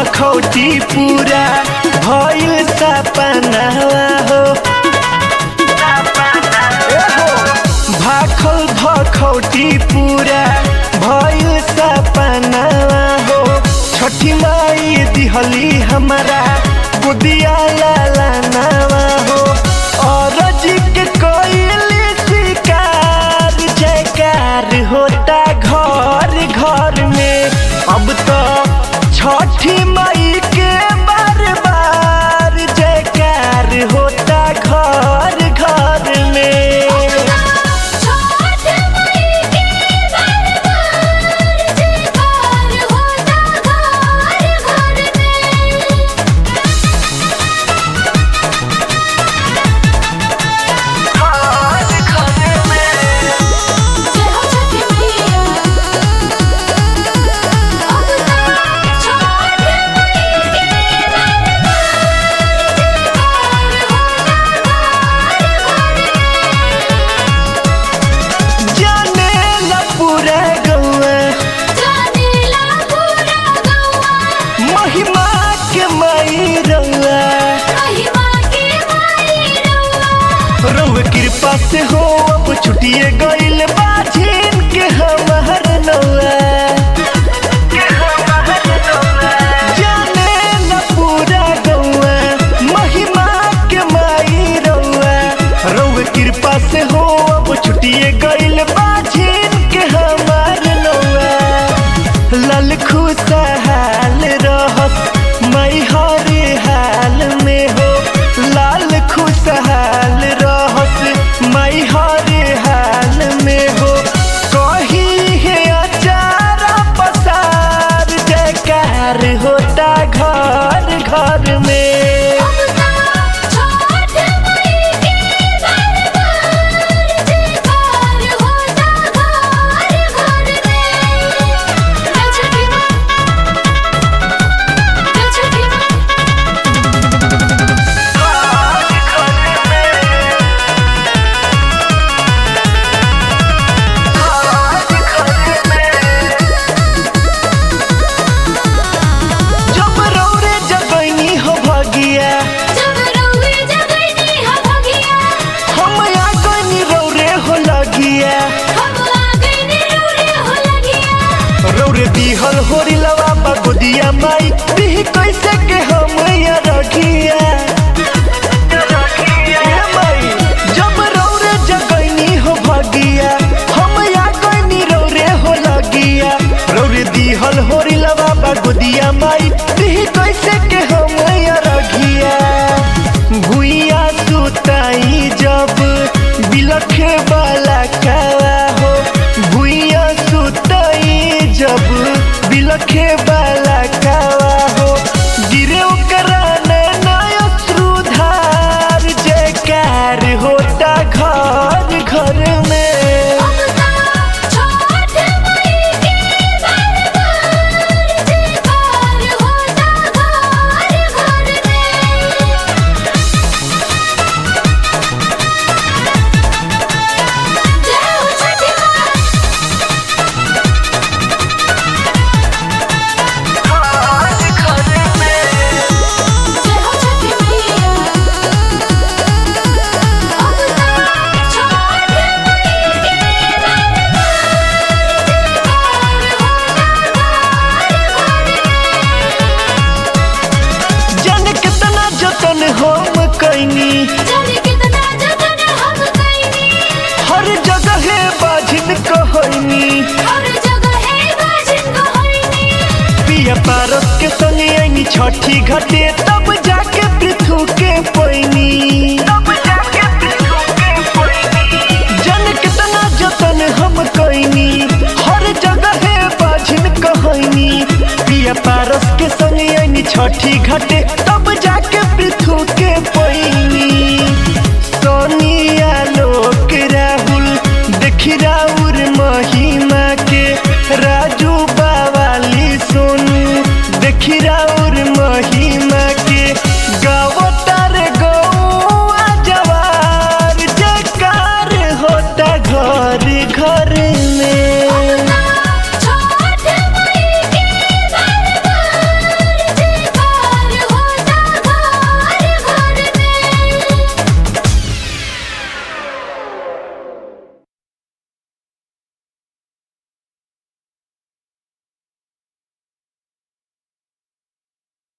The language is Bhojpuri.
भखौटी पूरा भइल सपनावा हो भाखल भखौटी पूरा भइल सपनावा हो छठी माई दिहली हमारा बुदिया लाला नावा हो और के कोइली शिकार जयकार होता घर घर में अब तो छठी माई के बार बार जयकार होता घर घर में छोट मई के बरबार जयकार होता घर घर में जय हो छठी मैया अब तो छोट मई के बरबार जयकार होता घर घर में जाने ला पूरा गौआ जानेला पूरा गौआ महिमा के माई रउआ महिमा के माई रउआ रउआ कृपा से हो अब छुटिए गइल बाझिन के हमार नौआ जाने ला पूरा गौआ महिमा के माई रउआ रउआ कृपा से हो अब छुटिए गइल बाझिन के हमार नौआ लाल खुशहाल रहस मई हरे हाल में हो लाल खुशहाल रहस मई हरे हाल में हो कही है अचारा पसार जयकार होता घर घर में अब तो छोट मई के बरबार जयकार होता घर घर में जय छठी माँ जय छठी माँ जब रौरे जगैनी हो भगिया जब रउए जगनी हो भगिया हम आ गइनी रौरे हो लगिया हम आ गइनी रउरे हो लगिया रौरे दिहल होरी लवा बगुदिया माई दिही कैसे के हम या रखिया ए माई, जब रौरे जगैनी हो भगिया हम या गइनी रौरे हो लगिया रौरे दिहल होरी लवा बगुदिया माई दिही कैसे के हम या रखिया भुइया सुताई जब बिलखे वाला कावा हो भुइया सुताई जब बिलखे वाला कावा हो गिरे ओकरा नया श्रुधार जयकार होता घर घर में अब तो छोट मई के बरबार जयकार होता घर घर में जय हो छठी माँ जय हो छठी मैया अब तो छोट मई के बरबार जयकार होता घर घर में जन कितना जतन हम कैनी जाने कितना जतन हम कइनी हर जगह बाझिन कहनी हर जगह है बाजिन कहनी पिया पारस के संग आईनी छठी घाटे तब जाके पृथु के पैनी जन कितना जतन हम कैनी हर जगह है बाझिन कहनी पिया पारस के संग आईनी छठी घाटे तब जाके पृथु के पैनी सोनिया लोक राहुल देखी राउर मही